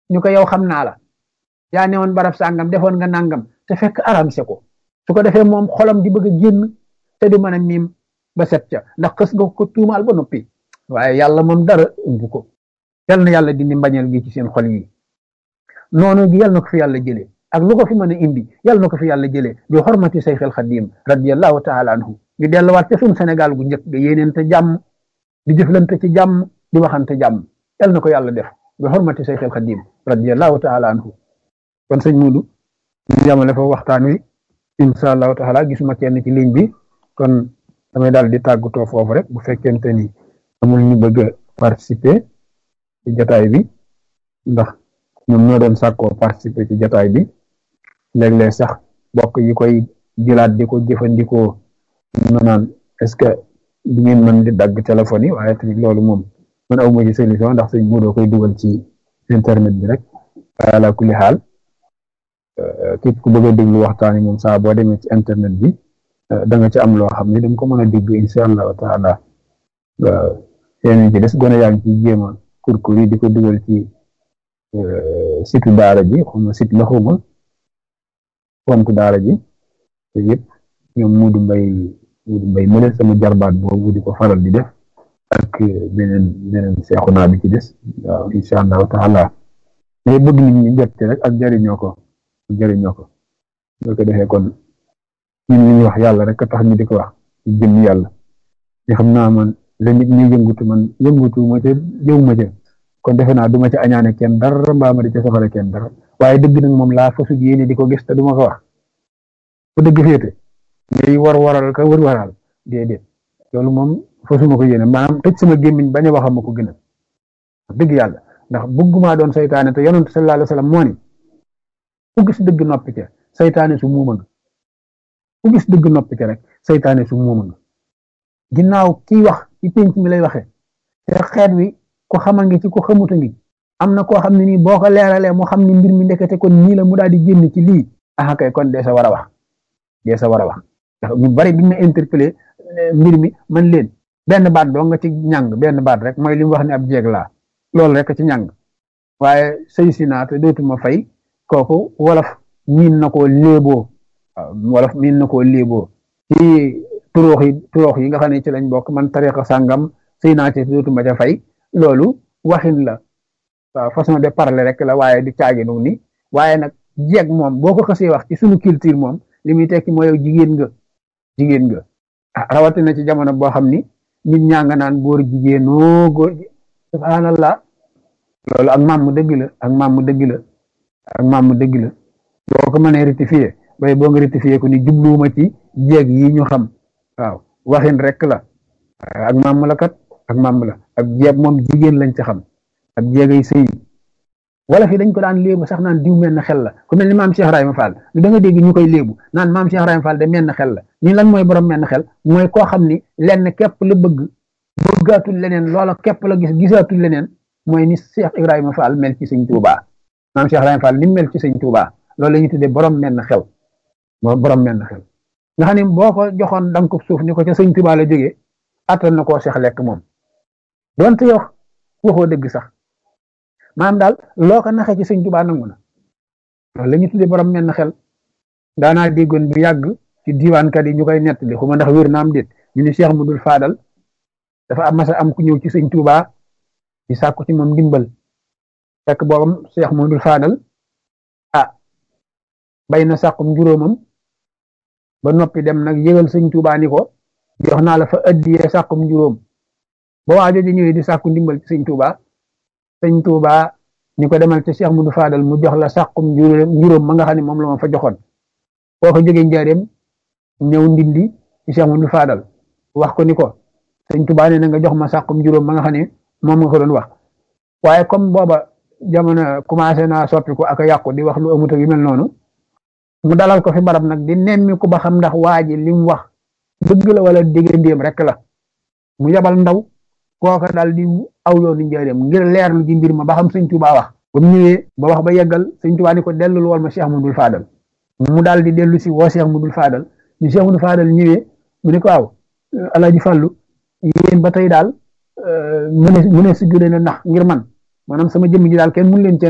ñu ko yow xam naa la yaa newoon barab sàngam defoon nga nangam te fekk aramse ko su ko defee moom xolam di bëgg a génn te du mën a miim ba set ca ndax xës nga ko tuumaal ba noppi waaye yàlla moom dara umbu ko yal na yàlla dindi mbañeel gi ci seen xol yi noonu gi yal na ko fi yàlla jëlee ak lu ko fi mën a indi yal na ko fi yàlla jëlee bi xormati sayx al xadim radiallahu taala anhu ñu delluwaat ca suñu Sénégal gu njëkk ga yéeneente jàmm di jëflante ci jàmm di waxante jàmm yal na ko yàlla def bi xormati sayx al xadim radiallahu taala anhu kon sëñ Mudu ñu yamale fa waxtaan wi incha allahu taala gisuma kenn ci ligne bi kon damay daal di tàggatoo foofu rek bu fekkente ni amul ñu bëgg a participer ci jataay bi ndax ñoom ñoo doon sàkkoo participer ci jataay bi léeg-léeg sax bokk yi koy jëlaat di ko jëfandikoo ma naan est-ce que du ngeen mën di dagg téléphone yi waaye tamit loolu moom man awma ci solution ndax sëñ Mudu koy dugal ci internet bi rek ala kulli xaal képp ku bëgg a déglu waxtaan yi moom saa boo demee ci internet bi da nga ci am loo xam ne da nga ko mën a déglu incha allahu taala yeneen ci des gone yaa ngi ci jéem a kurkur yi di ko dugal ci situ daara ji xuma sit la xuma compte daara ji te yëpp ñoom Muudu Mbay Muudu Mbay mëne sama jarbaat boobu di ko faral di def ak beneen beneen seexu naa bi ci des waaw incha allahu taala mais bëgg nit ñi jot ci rek ak jariñoo ko jëriñoo ko boo ko defee kon ñun li ñuy wax yàlla rek tax ñu di ko wax ci jëm yàlla te xam naa man la nit ñi yëngutu man yëngutu ma ca jëw ma ca kon defe naa du ma ca añaane kenn dara mbaa ma di ca safara kenn dara waaye dëgg nag moom laa fasu yéene di ko gis te du ma ko wax fu dëgg féete ngay war waral ka wër waral déedéet loolu moom fasuma ko yéene maanaam tëj sama gémmiñ bañ a waxam ma ko gënal dëgg yàlla ndax bëggumaa doon saytaane te yonent sallallahu alayhi wa sallam moo ni ku gis dëgg noppi ca saytaane su muuma nga ku gis dëgg noppi ca rek saytaane su muuma nga ginnaaw kiy wax ci pénc mi lay waxee te xeet wi ko xama ngi ci ko xamuta ngi am na koo xam ne nii boo ko leeralee mu xam ne mbir mi ndekete kon nii la mu daal di génn ci lii ah kay kon dee sa war a wax dee sa war a wax ndax ñu bari biñ ma interpellé mbir mi man leen benn baat doo nga ci ñàng benn baat rek mooy li mu wax ne ab jeeg laa loolu rek ci ñàng waaye sëy si naa te dootuma fay kooku wolof miin na koo léeboo wolof miin na koo léeboo ci turoox yi turoox yi nga xam ne ci lañ bokk man tariqa sàngam sëy naa ci dootuma ca fay loolu waxin la waaw façon de parler rek la waaye di caaginu ni waaye nag jeeg moom boo ko xasee wax ci suñu culture moom li muy tekki mooy yow jigéen nga jigéen nga ah rawatina ci jamono boo xam ni nit ñaa nga naan góor jigéenoo góor subhanallah loolu ak maam mu dëgg la ak maam mu dëgg la ak maam mu dëgg la boo ko mënee rectifier bay boo nga rectifier ko ni jubluwuma ci jeeg yi ñu xam waaw waxin rek la ak maam la kat ak maam la ak jeeg moom jigéen lañ ci xam ak jeegay sëy wala fi dañ ko daan léebu sax naan diw menn xel la ku mel ni maam Cheikh Ibrahima Fall da nga dégg ñu koy léebu naan maam Cheikh Ibrahima Fall de menn xel la ñi lan mooy borom menn xel mooy koo xam ni lenn képp la bëgg bëggaatul leneen loola képp la gis gisaatul leneen mooy ni Cheikh Ibrahima Fall mel ci sëñ Touba maam Cheikh Ibrahima Fall ni mel ci sëñ Touba loolu la ñuy tuddee borom menn xel moo borom menn xel nga xam ne boo ko joxoon danga ko suuf ni ko ca sëñ Touba la jógee attan na koo seex lekk moom donte yow waxoo dëgg sax maanaam daal loo ko naxee ci sëñ Touba nangu na loolu la ñuy tuddee borom menn xel daanaa déggoon bu yàgg ci diwaankat yi ñu koy nettali xuma ndax wér na am déet ñu ni Cheikh Mudul Faadal dafa am masa am ku ñëw ci sëñ Touba di sàkku ci moom ndimbal fekk boobam Cheikh Mudul Faadal ah bay na sàkkum juróomam ba noppi dem nag yëgal sëñ Touba ni ko jox naa la fa addiyee sàkkum juróom ba waa jooju ñëwee di sàkku ndimbal ci sëñ Touba sëñ Touba ñu ko demal ci Cheikh Mudul Faadal mu jox la sàkkum juróom ma nga xam ne moom la ma fa joxoon boo ko jógee njaareem ñëw ndindi ci Cheikh Mudul Faadal wax ko ni ko sëñ Touba nee na nga jox ma sàkkum juróom ma nga xam ne moom nga ko doon wax waaye comme booba jamono commencé naa soppiku ak a yàqu di wax lu amut ak yu mel noonu mu dalal ko fi barab nag di nemmi ku ba xam ndax waa ji li mu wax dëgg la wala diggandéem rek la mu yabal ndaw kooka daal di aw yoonu njaareem ngir leerlu ji mbir ma ba xam sëñ Touba wax ba mu ñëwee ba wax ba yeggal sëñ Touba ni ko dellul wol ma Cheikh Mudul Faadal mu daal di dellu si woo Cheikh Mudul Faadal ni Cheikh Mudul Faadal ñëwee mu ne ko aw Alaaji Fàllu yéen ba tey daal mu ne mu ne si gën a nax ngir man maanaam sama jëmm ji daal kenn mun leen cee